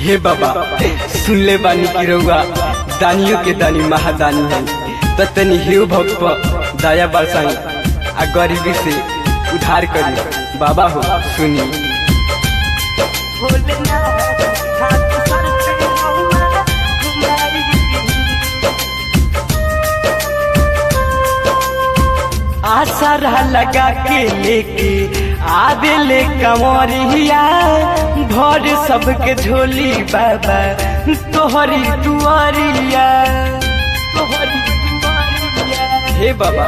हे बाबा सुन ले बानी की रउआ दानियों के दानी महादानी है त तनी हेव भक्त पर दया बरसाई आ गरीबी से उधार करी बाबा हो सुनी आसरा लगा के लेके आवे ले कंवरिया भर सबके झोली बाबा तोहरी दुआरिया तोहरी दुआरिया हे बाबा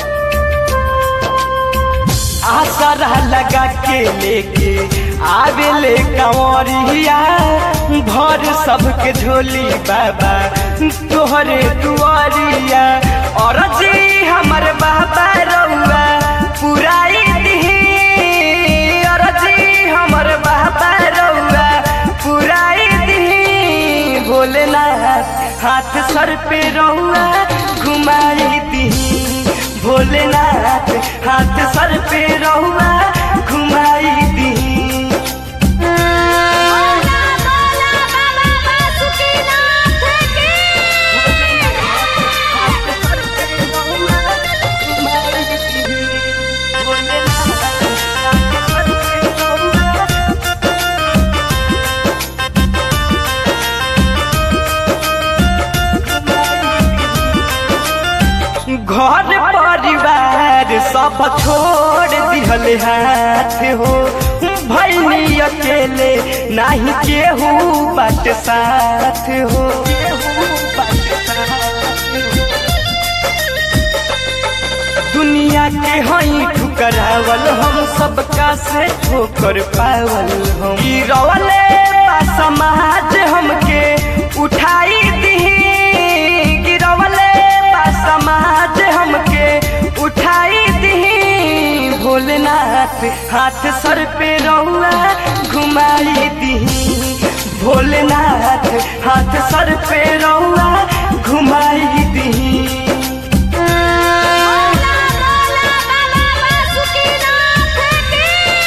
आसरा लगा के लेके आवे ले कंवरिया भर सबके झोली बाबा तोहरे दुआरिया और जी हमर बाबा रउआ पुराई दिही और जी हमर बाबा रउआ पुराई दिही भोलेनाथ हाथ सर पे रउआ घुमाई दिही भोलेनाथ हाथ सर पे रउआ घुमाई दिही बोला बोला बाबा बासुकीनाथ की घर परिवार सब छोड़ दिहल हाथ हो भैनी अकेले नहीं केहू बट साथ हो दुनिया के हई ठुकरावल हम सबका से ठोकर पावल हम गिरवले बा समाज हमके उठाई दिही गिरवले बा समाज हमके उठाई दिही भोलेनाथ हाथ सर पे रहुआ घुमाई दिही भोलेनाथ हाथ सर पे रहुआ घुमाई दिही बोला बोला बाबा बासुकीनाथ की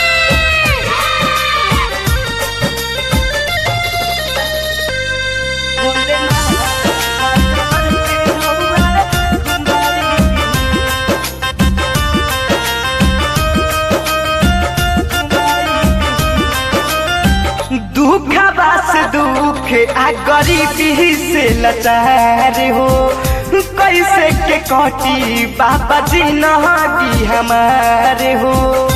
दुख बस दुख आ गरीबी से लाचार हो कैसे के कटी बाबा जी नही हमारे हो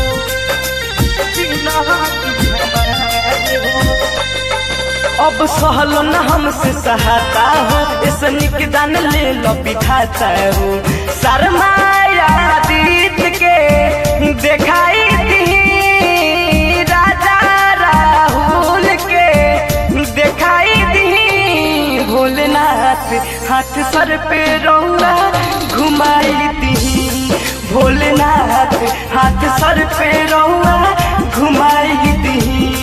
अब सहलो न हमसे सहाता हो ऐसा निकदान ले लो बिठाता हो शर्माया दीत के दिखाई दी राजा राहुल के दिखाई दी भोलेनाथ हाथ सर पे रौला घुमाई दी भोलेनाथ हाथ सर पे रौला घुमाई दी